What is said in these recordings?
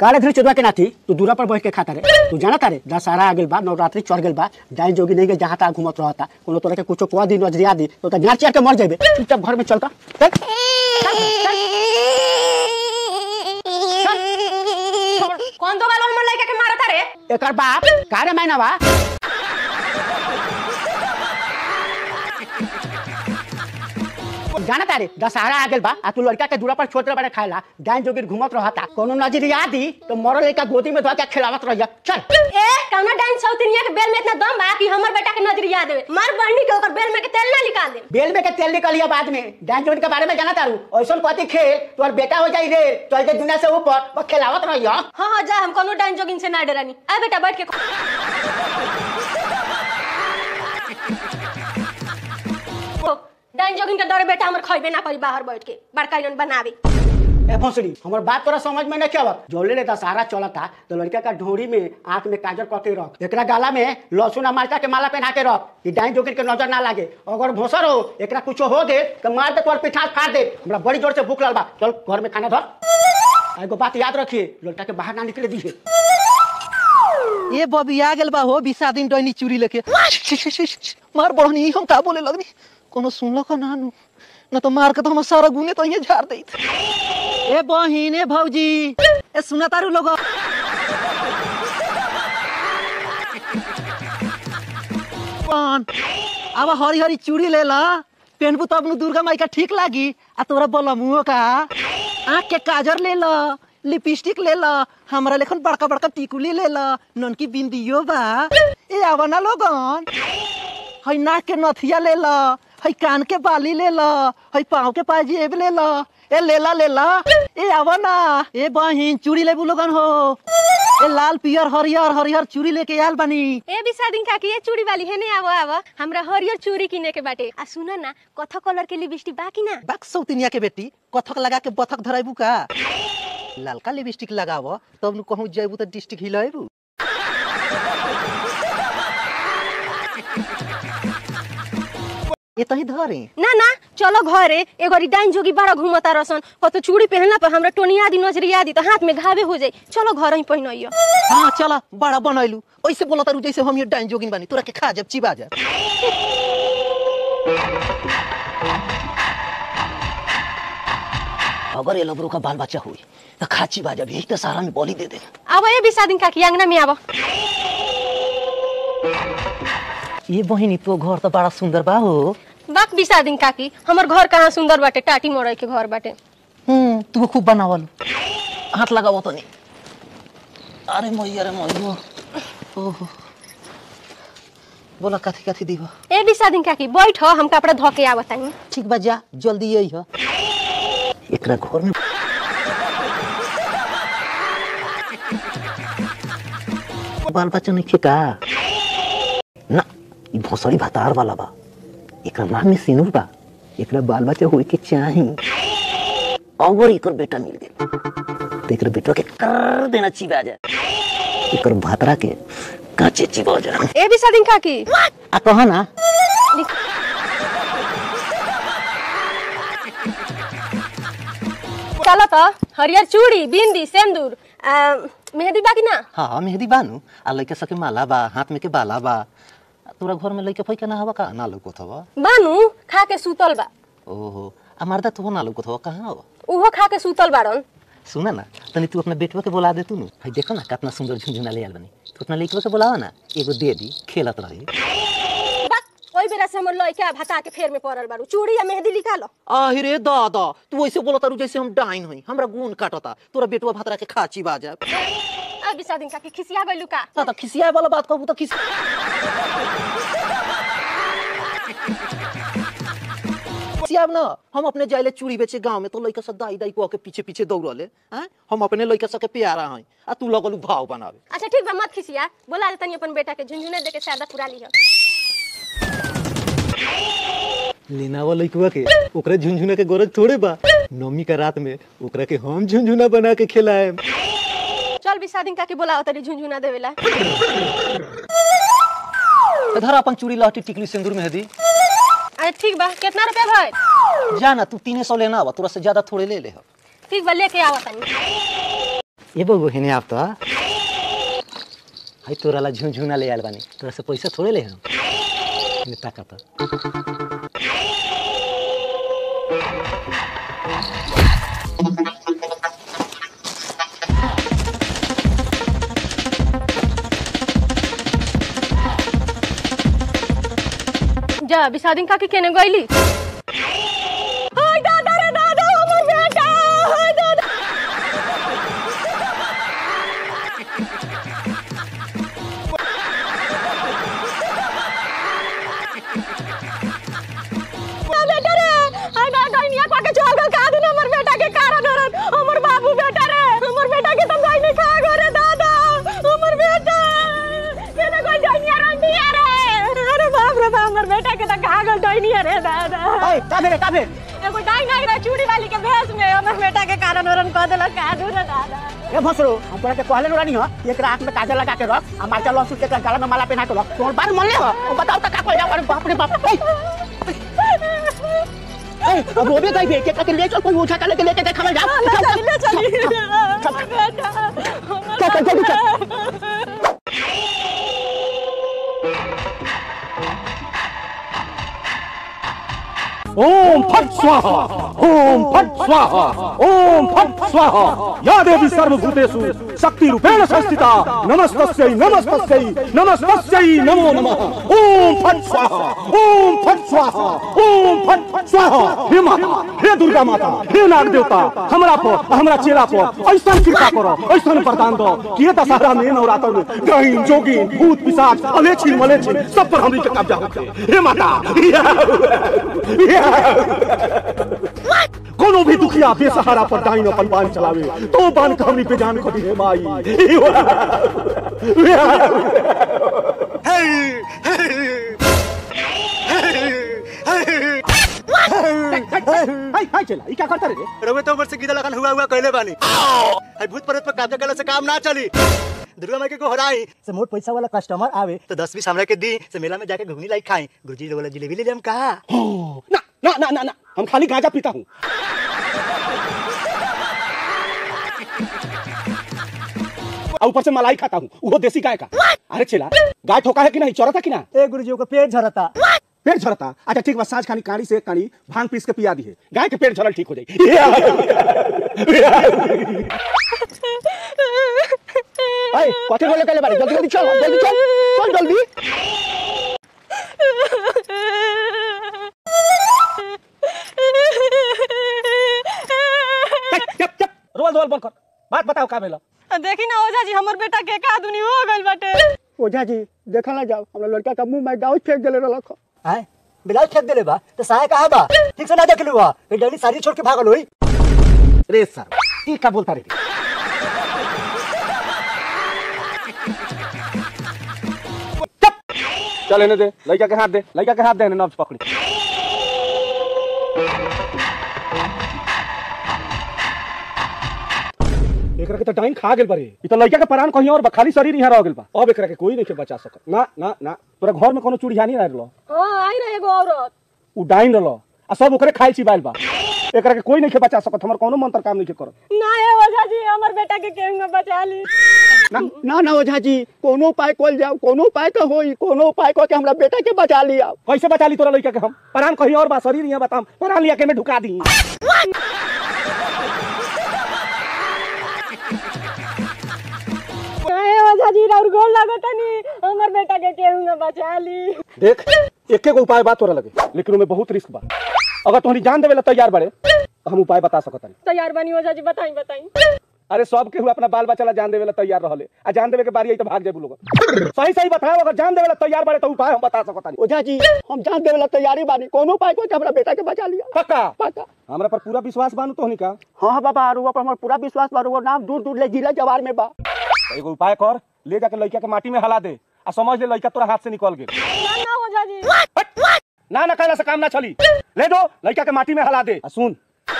काले धरी चोदवा के नाथी तू दूरा पर बैठ के खाता रे तू जाना तारे दशहरा आ गेल बा नवरात्रि चढ़ गेल बा डाइन जोगी नहीं के जहाँ तहाँ घूमत रहता कोनो तोरा के कुछो कह दी नजरिया दी तो गाड़ चिया के मर जाबे चुपचाप घर में चलता चल कौन दो वाला हमर लड़का के मारता रे एकर बाप कारे मैना बा जाना तारे दशहरा आ गेल बा आ तू लड़का के दूरा पर छोट बड़े खाएला डाइन जोगी घूमत रहता कोनो नजरिया दी तो मरल लड़का गोदी में धो के खिलावत रहिया चल ए कौना डाइन सौतनिया के बेल में इतना दम बा कि हमर बेटा के नजरिया देवे मार बहनी के ओकर बेल में के तेल ना निकाल दे बेल में के तेल निकलिया बाद में डांस जोड़ी के बारे में जाना तारू ऐसा कथी खेल तोर बेटा हो जाई रे चल के दुनिया से ऊपर वो खिलावत रहिया हाँ हाँ जा हम कोनो डाइन जोगिन से ना डरानी आ बेटा बैठ के खो। डाइन जोगिन के डरे बेटा हमर खइबे ना करी बाहर बैठ के बड़का इनन बनावे ए भोसड़ी हमर बात तोरा समझ में नहीं आवत जोले ले दशहरा चलता तो लड़का का ढोरी में आंख में काजल करके रख एकरा गाला में लहसुन आ मरचा के माला पहना के रख कि डाइन जोगिन के नजर ना लागे अगर भोसर हो एकरा कुछो हो गे तो मार दे तोर पिठार फाड़ दे हमरा बड़ी जोर से भूख लगल बा चल घर में खाना धर एगो बात याद रखिए लड़का के बाहर ना निकले दीजिए ए बबी आ गेल बा हो बिसा दिन डैनी चूड़ी लेके छी, छी, छी, छी, मार बड़नी हम का बोले लगनी कोनो सुनलो का नानू न तो मार के तो हम सारा गुने तो ये झाड़ देत ए बहिन ए भौजी ए सुना तारू लोग कौन अब हरी हरी चूड़ी ले ला पहनबू तब नु दुर्गा माई का ठीक लागी आ तोरा बोलमुओ का आँख के काजर ले ला लिपस्टिक ले ला हमरा लेखन बड़का बड़का टिकुली ले ला ननकी बिंदियो बा ए आवा ना लोगन हई नाक के नथिया ले ला हई कान के बाली ले ला हई पाँव के पाजेब ले ला ए लेला लेला ए आवा ना ए बहिन चूड़ी लेबू लोगन हो ए लाल पियर हरियर हरियर चूड़ी लेके आयल बानी ए बिसादिन काकी ये चूड़ी वाली है नहीं आवो आवो हमरा हरियर चूड़ी किने के बाटे आ सुनो ना कथा कलर के लिपस्टिक बाकी ना बाक सौतिनिया के बेटी कथक लगा के बथक धराइबू का ललका लिपस्टिक लगाव तब नु कहूँ जैबू तो डिस्ट्रिक्ट हिलाइबू ये तही धरे ना ना चलो घरे एगो डाइन जोगी बड़ा घूमता रसन कतो चूड़ी पहनला पर हमरा टोनिया दी नजरिया दी तो हाथ में घावे हो जाई चलो घर ही पहिनइयो हाँ चला बड़ा बनैलू ऐसे बोला तारू जैसे हम ये डाइन जोगिन बानी तोरा के खा जब चिबा जा अगर ये लबरू का बाल बच्चा हुई तो खा चिबा जब यही तो सारा में बोली दे दे अब ए बिसादिन काकी अंगना में आवो ये बहिनी तो घर तो बड़ा सुंदर बा हो बाक बिसादिन काकी हमर घर कहाँ सुंदर बाटे टाटी मोड़े के घर बाटे हम्म तू खूब बनावल हाथ लगावो तो नहीं अरे मैया रे मैया ओहो बोला कथी कथी दीबा ए बिसादिन काकी बैठ हम कपड़ा धो के आवत तानी ठीक बा जा जल्दी यही है एकरा घर में बाल बच्चा नहीं का ना ई भोसड़ी भतार वाला बा एकरा नाम में सिनुर बा एकरा बाल बच्चा होए के चाही और एकर बेटा मिल गेल तो एकर बेटा के कर देना चिबा जा एकर भातरा के काचे चिबा जा ए बिसादिन काकी आ कहा ना चलो तो हरियर चूड़ी बिंदी सिंदूर आ, मेहंदी बाकी ना हाँ मेहंदी बानू आ लइका सके माला बा हाथ में के बाला बा तोरा घर में लइका फैका ना हवा का ना लौकत हवा बानू खा के सुतल बा ओहो आ मर्दा तो ना लौकत हवा कहाँ हवा उहो खा के सुतल बाड़न सुना ना तनी तू अपना बेटवा के बुला दे तू नु भाई देखो ना कितना सुंदर झुनझुना ले आल बनी तू अपना लइकवा के बुलावा ना एगो दे दी खेलत रही बस ओई बेरा से हमर लइका भता के फेर में पड़ल बाड़ू चूड़ी या मेहंदी लिखा लो आहि रे दादा तू ऐसे बोलत तारू जैसे हम डाइन हई हमरा गुण काटता तोरा बेटवा भातरा के खाची बा जा अब बिसा दिन का के खिसिया गइलू का दादा खिसियाए वाला बात कहबू तो खिस खिसियाब ना हम अपने जाइले चूड़ी बेचे गांव में तो लइका सब दाई दाई को के पीछे पीछे दौड़ले हैं हम अपने लइका सब के प्यारा हई आ तू लगलू भाव बनावे अच्छा ठीक बा मत खिसिया बोला ले तनी अपन बेटा के झुनझुने दे के शादा पूरा लिह लेना वाला लइकवा के ओकरा झुनझुना के गरज थोड़े बा नवमी का रात में ओकरा के हम झुनझुना बना के खिलाए चल बिसा दिन का के बोला तनी झुनझुना देवेला धर अपन चूड़ी लहटी टिकली सिंदूर मेहंदी अच्छा ठीक बा कितना रुपया भाई जा ना तू तीन सौ लेना बा तोरा से ज्यादा थोड़े ले ले हम ठीक बा लेके आवा तनी ये बगो हेने आप तो हाय तोरा ला झुनझुना ले आयल बानी तोरा से पैसा थोड़े ले हम ने ताका तो जा बिसादिन काकी केने गइली हाय दादा रे दादा हमर बेटा हाय दादा बेटा रे हाय दादा निया पाके चल गल का दिन हमर बेटा के कारण हरन हमर बाबू बेटा रे हमर बेटा के तुम नहीं खा गो रे दादा हमर बेटा केने कोई जानिया रंडिया रे अरे बाप रे बाप हमर बेटा के त खा गल दैनिया रे दादा ओए का भेरे का भेर एगो डाई नाई रे चूड़ी वाली के भेष में हमर बेटा के कारण हरन कह देलक का दू रे दादा ए भसरो हम तोरा के कहले रानी हो एक आंख में काजल लगा के रख आ माचा लहसुन के गला में माला पहना के रख तोर बात मन ले हो ओ बताओ त का कहले अरे बाप रे बाप ए ए अब रोबे गई के के ले चल कोई उठा के लेके लेके देखा जा ले चली ले चली हमर बेटा हमर चल, चल, जल्दी चल। बेटा। ओम फट स्वाहा ओम फट स्वाहा ओम फट स्वाहा या देवी सर्वभूतेषु शक्ति रूपेण संस्थिता नमस्तस्यै नमस्तस्यै नमस्तस्यै नमो नमः ओम फट स्वाहा ओम फट स्वाहा ओम फट स्वाहा हे माता हे दुर्गा माता हे नाग देवता हमरा पर हमरा चेला पर ऐसा कृपा करो ऐसा वरदान दो कि ये दशहरा में नवरात्र में गहीन जोगिन भूत पिशाच अलेछिन मलेछिन सब पर हमनी के कब्जा होते हे माता कोनो भी दुखिया बेसहारा पर डाइन अपन बान चलावे तो बान के हमनी पे जान खड़ी है माई हाय हाय चला ई का करता रे रवे तो ऊपर से गीदा लगन हुआ हुआ कहले बानी हाय भूत प्रेत पर कब्जा करले से काम ना चली दुर्गा माई के को हराई से मोट पैसा वाला कस्टमर आवे तो दस बीस हमरा के दी से मेला में जाके घुगनी लाई खाई गुरुजी लोग वाला जिलेबी ले ले हम कहा ना ना ना ना ना हम खाली गांजा पीता हूँ और ऊपर से मलाई खाता हूँ वो देसी गाय का अरे चला गाय ठोका है कि नहीं चौराता कि ना ए गुरुजी को पेट झरता पेट झरता अच्छा ठीक बा साँझ खानी कानी से कानी भांग पीस के पिया दी है गाय के पेट झरल ठीक हो जाएगी हाय कथे बोले कहले बारे जल्दी जल्दी चल जल्दी चल चल जल्दी चप चप रोल रोल बंद कर बात बताओ का भेला देखी ना ओझा जी हमर बेटा के का दुनी हो गइल बाटे ओझा जी देखा ना जाओ हमरा लड़का का मुंह में गाउस फेंक देले रहलक हाय बिलाल फेंक देले बा तो सहाय कहा बा ठीक से ना देख लुआ ये डली सारी छोड़ के भागल होई रे सर ये क्या बोलता रे चुप चल इन्हें दे लड़का के हाथ दे लड़का के हाथ दे इन्हें नब्ज पकड़ी एकरा के तो टाइम खा गेल बारे ई तो लड़का के प्राण कहीं और बा खाली शरीर यहाँ रह गेल बा अब एकरा के कोई नहीं के बचा सकत ना ना ना तोरा घर में कोनो चूड़ियानी रह रहलो हां आई रहे एगो औरत उ डाइन रहलो आ सब ओकरे खाइल छिबाइल बा एकरा के कोई नहीं के बचा सकत हमर कोनो मंत्र काम नहीं के करत ना है ओझा जी हमर बेटा के केंग बचा ली ना ना ओझा जी कोनो उपाय कोल जाओ कोनो उपाय तो होई कोनो उपाय को के हमरा बेटा के बचा लिया कैसे बचा ली तोरा लड़का के हम प्राण कहीं और बा शरीर यहाँ बताम प्राण लिया के में ढुका दी काहे ओझा जी राउर गोल लागतनी हमर बेटा के केंग बचा ली देख एक एक उपाय बात तोरा लगे लेकिन उनमें बहुत रिस्क बा अगर तोहरी जान देवे ला तैयार बड़े तो हम उपाय बता सकत हनी तैयार बनी ओझा जी बताई बताई अरे सब केहू अपना बाल बच्चा ला जान देवे ला तैयार रहले आ जान देवे के बारी आई तो भाग जाबू लोग सही सही बताओ अगर जान देवे ला तैयार बड़े तो उपाय हम बता सकत हनी ओझा जी हम जान देवे ला तैयारी बानी कोनो उपाय को के हमरा बेटा के बचा लिया पक्का पक्का हमरा पर पूरा विश्वास बानू तोहनी का हाँ हाँ बाबा रुआ पर हमर पूरा विश्वास बा रुआ नाम दूर दूर ले जिला जवार में बा तो एगो उपाय कर ले जाके लड़का के माटी में हला दे आ समझ ले लड़का तोरा हाथ से निकल गेल ना ना ओझा जी ना ना कहला से काम ना चली ले दो लड़का के माटी में हला दे आ सुन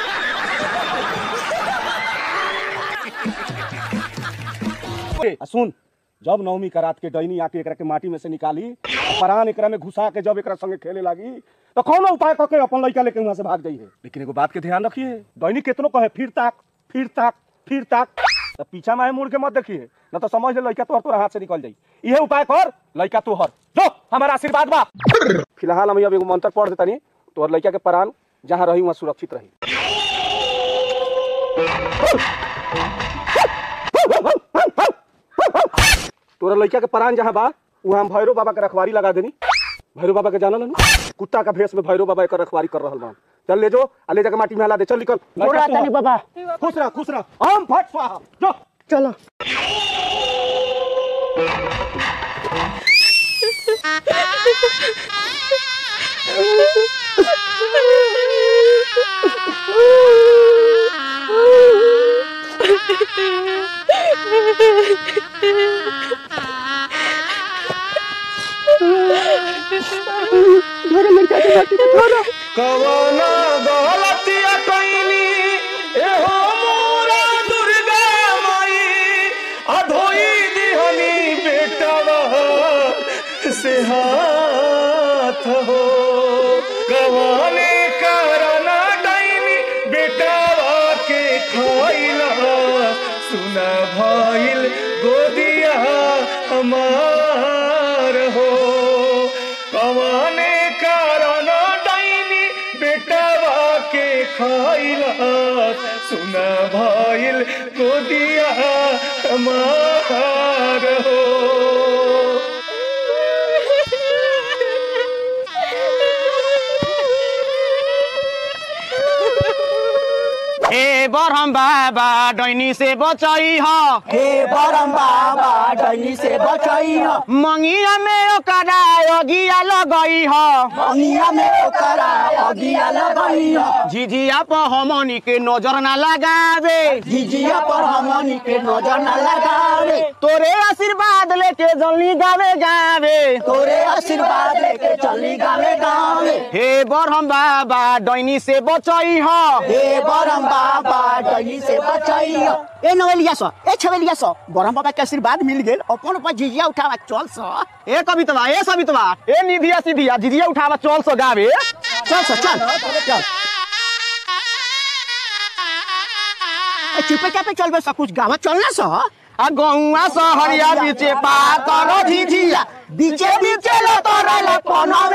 आ सुन जब नवमी का रात के डैनी आके एकरा के माटी में से निकाली आ परान एकरा में घुसा के जब एकरा संगे खेले लागी तो कौन उपाय करके अपन लड़का लेके वहां से भाग जाइए लेकिन एगो बात के ध्यान रखिए डैनी कितनो कहे फिर ताक फिर ताक फिर ताक तो पीछा में मुड़ के मत देखिए न तो समझ ले लड़का तोहर तोरा हाथ से निकल जाई इहे उपाय कर लड़का तोहर जो हमारा आशीर्वाद बा फिलहाल हम अब एगो मंत्र पढ़ देतानी तोहर लड़का के प्राण जहाँ रही वहाँ सुरक्षित रही तोरा लड़का के प्राण जहाँ बा वहाँ हम भैरव बाबा के रखवारी लगा देनी भैरव बाबा के जानल हन कुत्ता का भेष में भैरव बाबा एकर रखवारी कर रहल बा चल ले जो आ ले जाके माटी में हला दे चल निकल पूरा तनी बाबा खुश रह खुश रह हम फट स्वाहा जो चलो कवना गलतिया कइनी एहो मोरा दुर्गा माई अधोई दिहनी बेटवा से हाथ हो कवने करना डैनी बेटवा के खइला सुना भइल गोदिया हमार हो कवने कारण डाइनी बेटवा के खइला सुना भइल गोदिया हमार हो हे बरहम बाबा डैनी से बचाई ह हे बरम बाबा डैनी से बचाई मंगिया में ओकरा अगिया लगई ह अंगिया में ओकरा अगिया लगाई झिझिया पर हमनी के नजर ना लगावे जिजिया पर हमनी के नजर न लगावे तोरे आशीर्वाद लेके जल्दी गावे गावे तोरे आशीर्वाद लेके चली गावे गावे हे बरहम बाबा डैनी से बचाई ह हे बरम बाबा डैनी से बचाई ए नवलिया सो ए छवेलिया सो बरम बाबा के आशीर्वाद मिल गेल अपन ऊपर जिजिया उठावा चल सो ए कवितवा ए सवितवा ए निधिया सिधिया झिझिया उठावा चल सो गावे चल सो चल चल ए, चुपे चापे चल बे सब कुछ गावा चलना सो आ गौआ सहरिया बीचे पातर झिझिया बीचे बीचे लो तोरा ला पनावे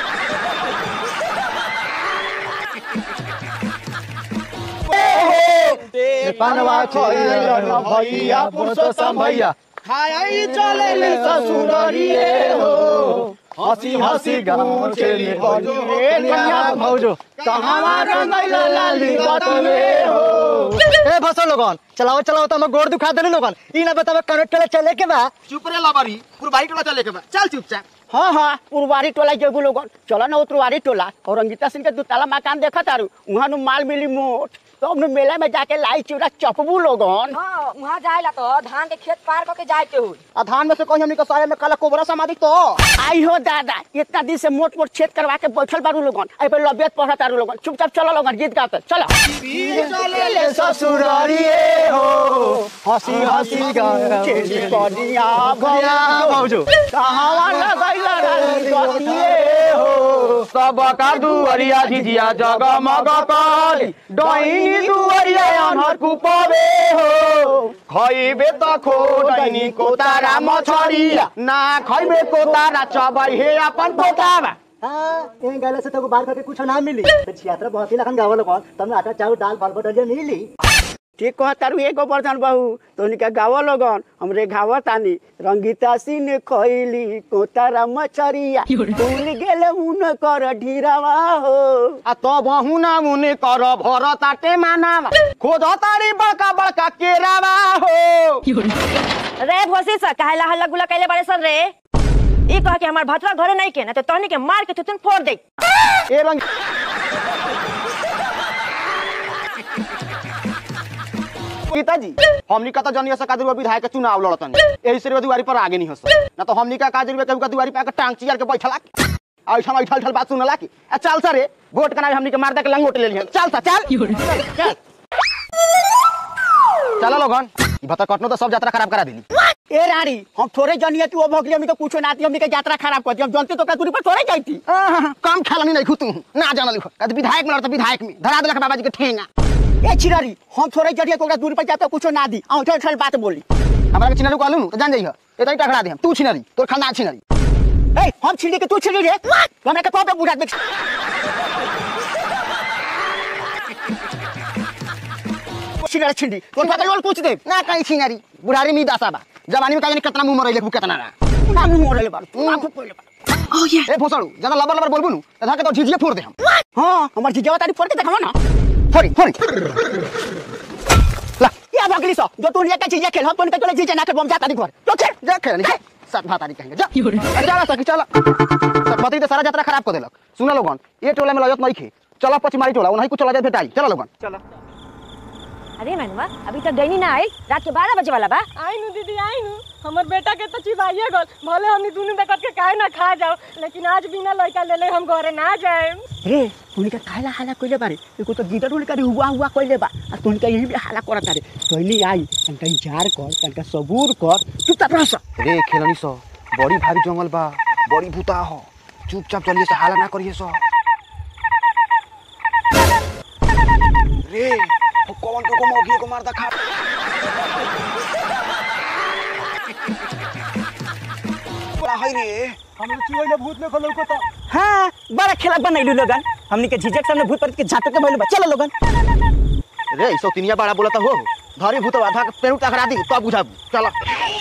पनवा खोइलो भैया पुरुषोत्तम भैया खाई चले ले ससुररिए हो हंसी हंसी गाँव चली ए कन्या भौजो कहवा रंगैला लाली बटवे हो ए फसल लोगन चलाओ चलाओ तो हम गोड़ दुखा देले लोगन ई ना बतावे कनेक्ट चले चले के बा चुप रे लबरी पुरबाई टोला चले के बा चल चुपचाप हाँ हाँ पुरवारी टोला जेगु लोगन चलो ना उतरवारी टोला और रंगीता सिंह के दू ताला मकान देखा तारू वहाँ नु माल मिली मोट तो हमने मेला में जाके लाई चिवड़ा चपबू लोगन हाँ वहाँ जाएला तो धान के खेत पार करके जाए के हुई आ धान में से कहीं हमनी के सारे में काला कोबरा समाधि तो आई हो दादा इतना दिन से मोट मोट छेद करवा के बैठल बारू लोगन आई पे लबियत पढ़ा तारू लोगन चुपचाप चलो लोगन गीत गाते चलो ससुरारिए हो हंसी हंसी चेली कनिया भैया भौजो कहवा लगैला रानी गतिए हो सब का दुअरिया झिझिया जगमग करी डैनी दुअरिया अनहर कुपबे हो खइबे त खो डैनी को तारा मछरिया ना खइबे को तारा चबै हे अपन पोतावा हां ए गले से तो बाहर करके कुछ ना मिली तो छियात्रा बहुत ही लखन गावल लोगन तब आटा चाउ दाल भात बटलिया मिली ठीक कह तारू एगो बर्तन बहू तो का गाव लोगन हमरे गाव तानी रंगीता सिंह खैली कोतारा मछरिया भूल गेले उन कर ढीरावा हो आ त बहुना मुने कर भर ताटे मानावा खोज तारी बड़का बड़का केरावा हो रे भोसी सा काहे हल्ला गुल्ला कैले बारे सर रे ई कह के हमार भतवा घरे नहीं के ना तो तहनी के मार के तुतन फोड़ दे ए रंग पिताजी हमनी का तो जनिया से कादुआ विधायक के चुनाव लड़तन एही से दुआरी पर आगे नहीं हस ना तो हमनी का काजरी केहू का दुआरी पे आके टांग चियर के बैठला ऐठम ऐठल ठल बात सुनला की आ चल सरे वोट के नाम हमनी के मार दे के लंगोट ले लिहन चल सा चल चल चलो लोगन ई भता कटनो तो सब यात्रा खराब करा दिली ए रानी हम थोड़े जनिए तू वो भगली हमनी के कुछो ना आती हमनी के यात्रा खराब कर दी हम जानते तो का दूरी पर थोड़े जाती कम खेलनी नहीं खुतू ना जानल लिखो कद विधायक में लड़ता विधायक में धरा दिलक बाबा जी के ठेंगा ए चिरारी हम थोड़े जरिए को ओकरा दूर पर जाके कुछो ना दी औठल औठल बात बोली हमरा के चिनारू कहलू तो जान जाइह एतई टकरा दे हम तू छिनरी तोर खानदान छिनरी ए हम छिड़ी के तू छिड़ी रे तो हमरा के कब बुढ़ा देख छिड़ी छिड़ी तोर पता लोल पूछ दे ना कहीं छिनरी बुढ़ारी में दासा बा जवानी में काजनी कितना मुंह मरैले कितना ना ना मुंह मोड़ले बार तू आंख पड़ले बार ए भोसड़ू ज्यादा लबर लबर बोलबू नु तथा के तो झिझिया फोड़ दे हम हां हमर जीजा तारी फोड़ के देखावा ना फोड़ी फोड़ी ला या भगली सो जो तू लेके जीजा खेल हम तोन के तोले जीजा ना के बम जाता दी घर तो चल जा खेल जा सात भात आदि कहेंगे जा अरे चला सकी चला सब पति तो सारा यात्रा खराब कर देलक सुना लोगन ये टोला में लजत नहीं खे चला पचमारी टोला उन्हीं को चला जाए भेटाई चला लोगन अरे मैनुआ अभी तक डैनी ना आई रात के बारह बजे वाला बा आई नु दीदी आई नु हमर बेटा के तो चिबाइए गल भले हमनी दुनू बेकत के काहे ना खा जाओ लेकिन आज बिना लड़का ले ले हम घरे ना जाए रे तूने का खाला हाला कइले बारे एको तो गीदड़ उड़ करे हुआ हुआ कइले बा आ तूने का यही भी हाला करत रे तोइली आई तनका इंतजार कर तनका सबूर कर चुपचाप रह सा रे खेलनी सो बड़ी भारी जंगल बा बड़ी भूता हो चुपचाप चलिए से हाला ना करिए सो रे वो कौन तो को मोगी को मार खा बड़ा है रे हम चिवैले भूत में खलौ को तो हां बड़ा खेला बनैलु लोगन हमनी के झिझक सामने भूत पर के झाटक के भइल बा चलो लोगन रे इसो तिनिया बड़ा बोलता हो धरी भूत आधा के पेड़ टकरा दी तब बुझाबू चला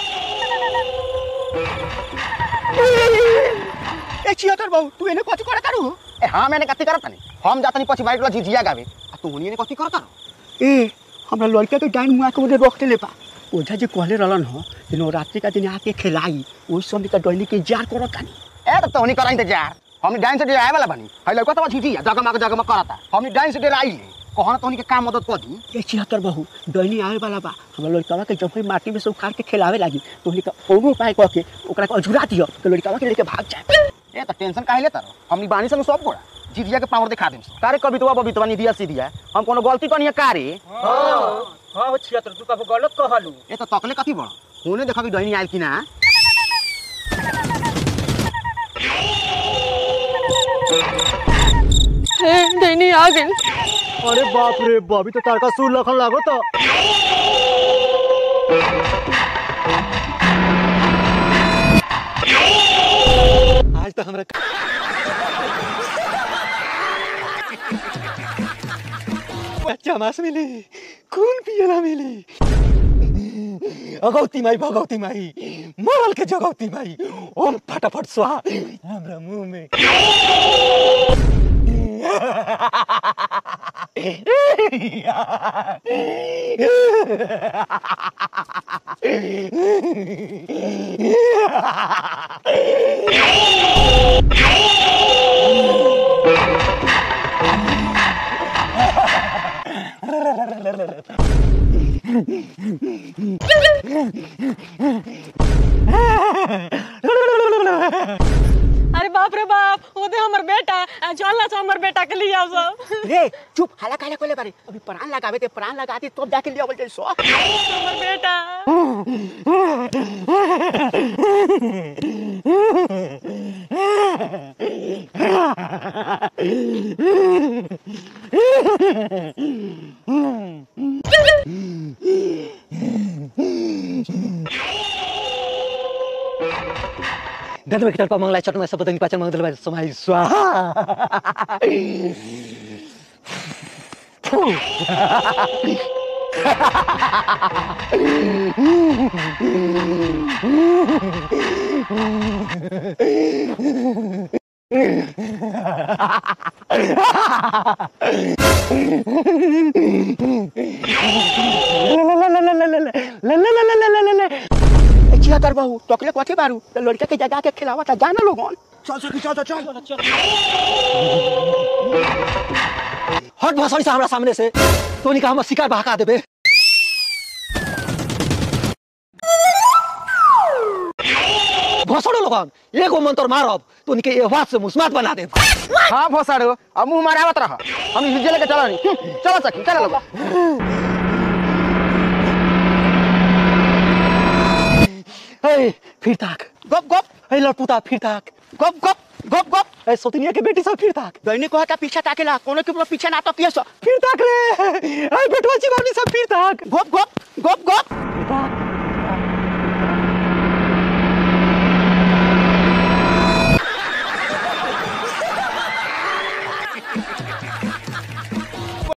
ए छियतर बाबू तू एने कथि करत तारू ए हां मैंने कथी करत नहीं हम जातनी पछि बाइक ला झिझिया गावे आ तू हुनी ने कथी करत ए हमरा लड़का के डाइन मुआ के ओने रोक देले बा ओझा जे कहले रहलन हो दिन रात्रि का दिन आके खिलाई ओइ समय का डोली के जार करत तानी ए तो तोहनी करा इंतजार हमनी डाइन से डे आए वाला बनी है लड़का तो झिझिया जगमग जगमग करता हमनी डाइन से डे आई कहना तोहनी के काम मदद कर दी ए छिहत्तर बहू डोली आवे वाला बा हमरा लड़का के जब ही माटी में से उखाड़ के खिलावे लागी तो का कोनो उपाय कह के ओकरा के अझुरा दियो तो लड़का के लेके भाग जाए ए तो टेंशन काहे लेता रहो हमनी बानी संग सब कोड़ा झिझिया के पावर दिखा देम कारे कवितवा बबितवा निदिया सीधिया हम कोनो गलती कनिया कारे हां वो छियतर तू कब गलत कहलू ए तो तकले कथी बड़ होने देखा कि डोनी आइल कि ना हे डैनी आ गइल अरे बाप रे बाबी तो तार का सुर लखन लागो तो आज तो हमरा बच्चा मास मिली खून पियला मिली अगौती माई भगौती माई मरल के जगौती माई ओम फटाफट स्वाहा हमरा मुंह में अरे बाप रे बाप ओदे हमर बेटा आ, चल ना हमर बेटा के लिए आओ सब रे चुप हाला काहे कोले बारे अभी प्राण लगावे ते प्राण लगाती तब जाके लिया बोलते सो हमर बेटा दंत में किटर मंगला चट में सब पतंग पाचन मंगल बार समाई स्वाहा ए छिहत्तर बहू टकले कथी बारू तो लड़का के जगा के खिलावा था जाना लोगन चल सकी चल चल चल हट भसड़ी से हमरा सामने से तोनी का हम शिकार बहका देबे भसड़ो लोगन एगो मंत्र मारब तोनी के ये बात से मुस्मात बना देब हाँ भोसाड़ो अब मुंह मारावत रह हम झिझिया लेके चला नहीं चलो सकी चलो लोग ए फिर ताक गप गप ए लड़पुता फिर ताक गप गप गप गप ए सोतनिया के बेटी सब फिर ताक दैनिक कहता पीछे ताकेला कोनो के पीछे ना तो किए फिर ताक रे ए बेटवा चिबानी सब फिर ताक गोप गोप गोप गोप